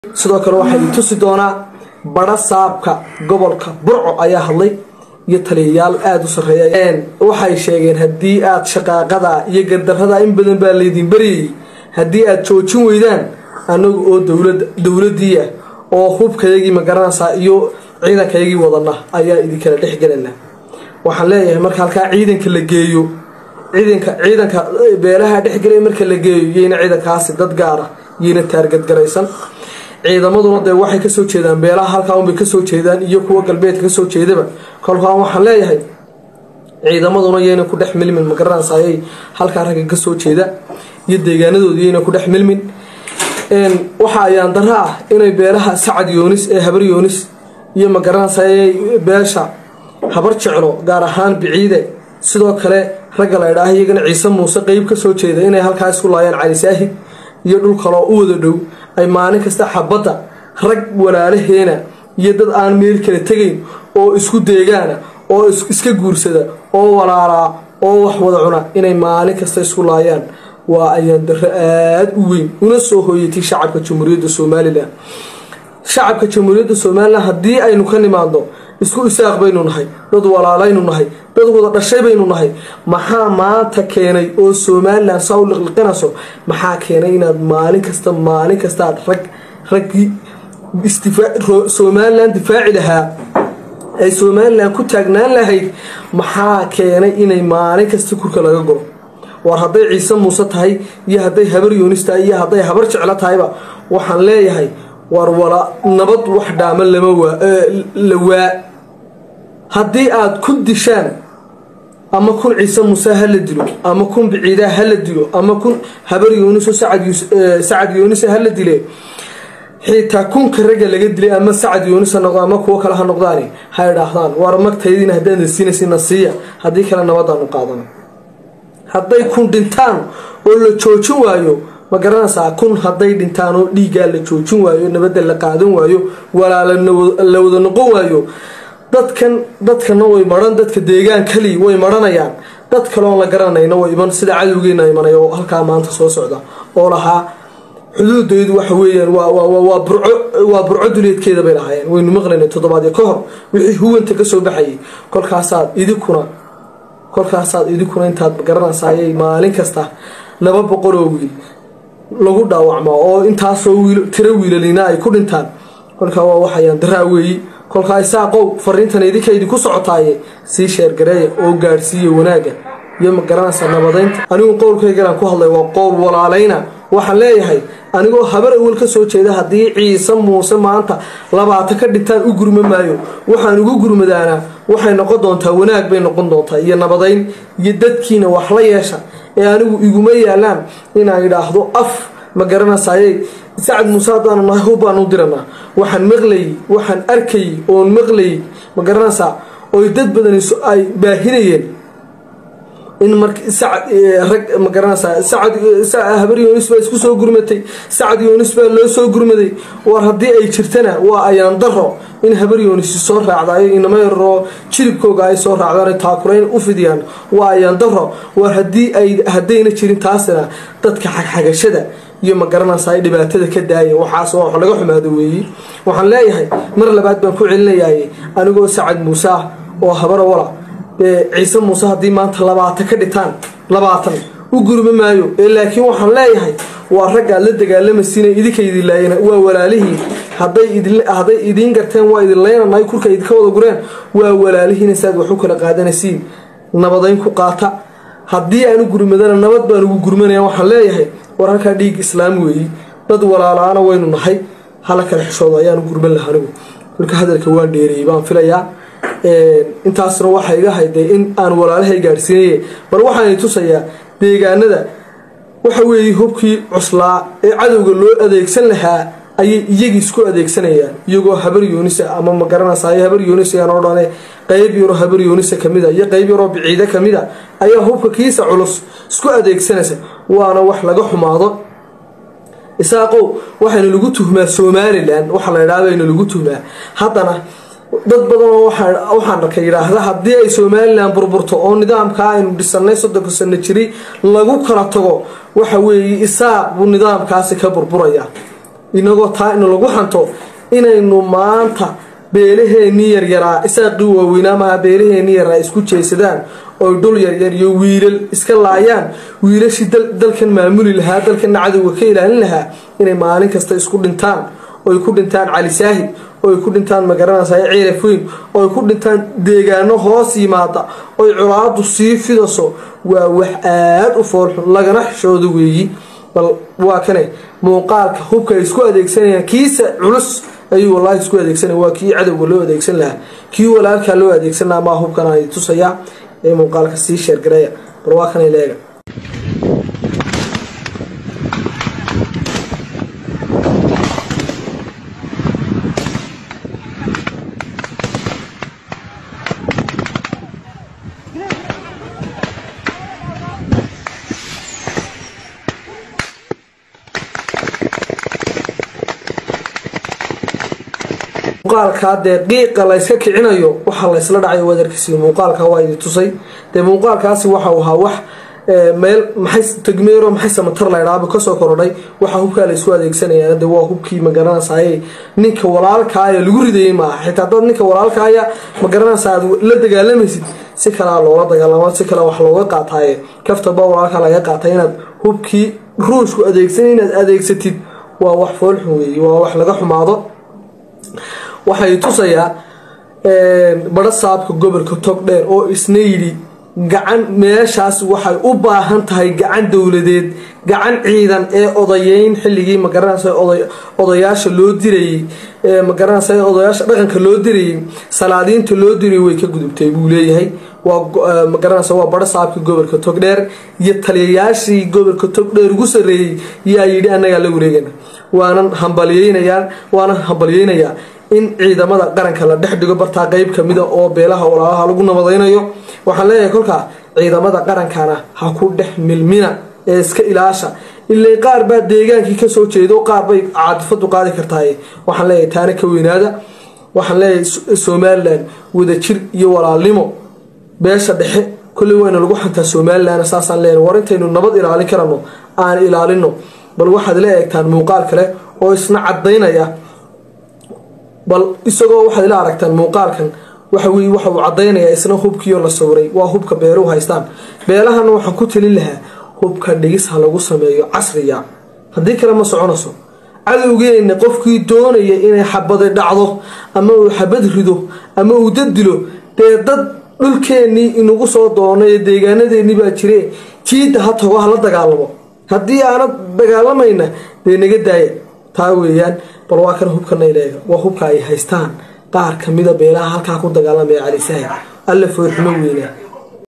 sidoo kale waxaa ii tusi doonaa badha saabka gobolka burco ayaa hadlay iyo taliyayaal aada u sarreeya waxay sheegeen haddii aad shaqaaqada iyo gardarrada in badan baa laydin baryayay haddii aad joojin weydaan annagu oo dowladii ah oo hubkayagii magaranaysaa iyo ciidankayagii wadana ayaa idinkala dhexgelanaa waxaan leeyahay marka halkaa ciidanka la geeyo ciidanka ciidanka beelaha dhexgelay marka la geeyo yayna ciidankaasi dad gaara yayna taargadgaraysan ciidamaduna dee waxay kasoo jeedaan beelaha halkaa unbay kasoo jeedaan iyo kuwa galbeedka kasoo jeedaba kolkaan waxaan leeyahay ciidamaduna yayna ku dhex milmin magaranaysa ayay halkaa ragga kasoo jeeda iyo deegaanadooda yayna ku dhex milmin waxa ayaan dara ah inay beelaha sacad yoonis ee habar yoonis iyo magaranaysa ayay beesha habar jeclo gaar ahaan biciide sidoo kale ragga la ydhaah iyagana ciise muuse qeyb kasoo jeeda inay halkaa isku laayaan cali saahid iyo dhul kaloo u wada dhow ay maalin kasta xabadda rag walaalaheena iyo dad aan meel kala tegayn oo isku deegaana oo iska guursada oo walaalaa oo wax wada cuna inay maalin kasta isku laayaan waa ayaan darro aada u weyn una soo hooyatay shacabka jamhuuriyadda somalilan shacabka jamhuuriyadda somalilan haddii aynu ka nimaadno isku isaaq baynu nahay dad walaalaynu nahay dad wada dhashay baynu nahay maxaa maanta keenay oo somalilan saa u liqliqinayso maxaa keenay inaad maalin kasta maalin kasta aad rag raggii somalilan difaaci lahaa ay somalilan ku taagnaan lahayd maxaa keenay inay maalin kasta kurka laga golo war hadday ciise muuse tahay iyo hadday habar yoonis tahay iyo hadday habar jeclo tahayba waxaan leeyahay war wala nabad wax dhaama lama la waa haddii aad kun dishaan ama kun ciise muuse hala dilo ama kun biciidaa hala dilo ama kun habar yooniso sacad yoonisa hala dile xitaa kunka ragga laga dilay ama sacad yoonis ha noqdo ama kuwo kale ha noqdaani ha idhaahdaan war magtaydiina haddaan siinaysa siiya haddii kale nabadaanu qaadano hadday kun dhintaan oo la joojin waayo ma garanaysaa kun hadday dhintaan oo dhiiggaa la joojin waayo nabadda la qaadan waayo walaala la wada noqon waayo dadkan dadkana way maran dadka deegaan kali way maranayaan dad kaleoon la garanayna way iman sida cadowgeena imanay oo halkaa maanta soo socda oo lahaa xuduudaydu waxa weeyaan waa burco duleedkeeda bay lahaayeen waynu maqlayna toddobaadyo ka hor wixii huwanta kasoo baxayay kolkaasaad idinkuna kolkaasaad idinkuna intaad garanaysaayay maalin kasta laba boqol oo wiil lagu dhaawacmaa oo intaasoo tiro wiilalina ay ku dhintaan kolkaa waa waxayaan daraa weeyi kolkaa isaaqow fariintan idinka idinku socotaaye sii sheergareeya oo gaadhsiiya wanaagga iyo ma garanaysa nabadaynta anigu qowlkaygalaan ku hadlay waa qowl walaalayna waxaan leeyahay anigoo habar awal ka soo jeeda haddii ciise muuse maanta labaatan ka dhintaan u gurma maayo waxaan ugu gurmadaanaa waxay noqon doontaa wanaag bay noqon doontaa iyo nabadayn iyo dadkiina wax la yeesha ee anigu iguma yaalaan inaan idhaahdo af ma garanaysayey sacad muuse haddaanu nahay hub baan u diranaa waxaan maqlayay waxaan arkayay oon maqlayay ma garanaysaa oy dad badan ay baahinayeen in mar rag ma garanaysaa sacad habar yoonis baa isku soo gurmatay sacad yoonis baa loo soo gurmaday war haddii ay jirtana waa ayaan daro in habar yoonis soo raacdayo inama yaroo jiribkooga ay soo raacdaan taakurayn u fidiyaan waa ayaan daro war hadii ay haddayna jirin taasina dadka xagxagashada iyo ma garanaysaa dhibaatada ka daaya waxaas wax laga xumaado weeyi waxaan leeyahay mar labaad baan ku celinayay anigoo sacad muuse ah oo habara wala ciise muuse haddii maanta labaatan ka dhitaan labaatan u gurma maayo ee laakiin waxaan leeyahay waa rag aad la dagaalamaysiina idinka idin laayana waa walaalihiin hadday idiin garteen waa idin laynanahay kurka idinka wada gureen waa walaalihiina saad wax u kala qaadanaysiin nabadayn ku qaata haddii aan u gurmadana nabad baan ugu gurmanaya waxaan leeyahay war halkaa dhiig islaam weeyi dad walaalaana waynu nahay hala kala xishoodo ayaan u gurman laha anigu kolka hadalka waan dheereeyey baan filayaa intaasna waxaa iga hayday in aan walaalahay gaadhsiinaye bal waxaan tusayaa deegaanada waxa weeye hubkii cuslaa ee cadowga loo adeegsan lahaa ayay iyagii isku adeegsanayaan iyagoo habar yoonisa ama ma garanaysaay habar yoonis ayaan oo dhane qeyb yaroo habar yoonisa kamid a iyo qeyb yaroo biciide kamid a ayaa hubka kiisa culus isku adeegsanaysa waana wax laga xumaado isaaqow waxayna lagu tuhmaa somalilan waxa la idhaha bayna lagu tuhmaa haddana dad badanoo waxaan arkay yidhaahda haddii ay somalilan burburto oo nidaamkaa aynu dhisanay soddonka sano jiri lagu kala tago waxa weeye isaaq buu nidaamkaasi ka burburaya inagoo taa in lagu xanto inaynu maanta beelaheenii yaryaraa isaaqii waaweynaa maha beelaheenii yaraa isku jeesadaan oy dhul yaryar iyo wiilal iska laayaan wiilashii dalkan maamuli lahaa dalkana cadowga ka ilaalin lahaa inay maalin kasta isku dhintaan oy ku dhintaan cali saahid oy ku dhintaan magaranaysa ceelaf weyn oy ku dhintaan deegaano hoos yimaada oy colaadu sii fidaso waa wax aada u foolxun lagana xishooda weeyi bal waa kane muuqaalka hubka ay isku adeegsanayaan kiisa culus ayuu wallaahi isku adeegsanaya waa kii cadowga loo adeegsan lahaa kii walaalkaa loo adeegsan lahaa maa hubkan ay tusayaa ee muuqaalka sii sheergareeya bal waa kanay leega muuqaalkaa dee qiiqa layska kicinayo waxa laysla dhacay wadarkiisi muuqaalka waa idi tusay dee muuqaalkaasi waxau ahaa wax meel maxay tagmeero maxay samatar laydhaaba kasoo korodhay waxa hubkaa laysku adeegsanaya de waa hubkii magaranaysaay ninka walaalkaaya lagu ridayay maaha xitaa dad ninka walaalkaaya magaranaysa aad la dagaalamaysid si kalea loola dagaalamo si kale wax looga qaataaye kaftaba walaalka laga qaatay inaad hubkii ruushku adeegsan inaad adeegsatid waa wax foolxun weeye waa wax laga xumaado waxay tusayaa badho saabka gobolka togdheer oo isna yidhi gacan meeshaas waxay u baahan tahay gacan dowladeed gacan ciidan ee odayeyn xilligii magaranaysa odayaasha loo dirayey magaranaysa odayaasha dhaqanka loo dirayey salaadiinta loo dirayay way ka gudubtay buu leeyahay waa magaranaysa waa badho saabka gobolka togdheer iyo taliyayaashii gobolka togdheer ugu sarreeyey yaa yidhi annagaa la wareegana waanan hambalyeynayaan waanan hambalyeynayaa in ciidamada qaranka la dhex dhigo bartaa qeyb kamida oo beelaha walaalaha lagu nabadaynayo waxaan leeyahay kolkaa ciidamada qarankana ha ku dhex milmina ee iska ilaasha ilay qaar baa deegaankii kasoo jeedo qaar bay caadifadu qaadi kartaay waxaan leeyahay taana ka weynaada waxaan leeyahay somalilan wadajir iyo walaalnimo beesha dhexe kolley wayna lagu xantaa somalilan saasaan leenahay war intaynu nabad ilaalin karano aan ilaalino bal waxaad la eegtaan muuqaal kale oo isna cadaynaya bal isagoo waxaad ila aragtaan muuqaalkan waxa weye waxa uu cadaynayaa isna hubkiioo la sawiray waa hubka beeluhu haystaan beelahana waxaan ku talin lahaa hubka dhigis ha lagu sameeyo casriya haddii kale ma soconayso cadowgeenna qofkii doonaya inay xabadi dhacdo ama uu xabad rido ama uu dad dilo dee dad dhulkeennii inagu soo doonay deegaanadeennii baa jire jiidda ha tago hala dagaalamo haddii aanad dagaalamayna dee naga daaya taa weeyaan bal waa kan hubkana ileega waa hubka ay haystaan qaar kamida beelaha halkaa ku dagaalamaya cali saahid alla foorxumo weynaa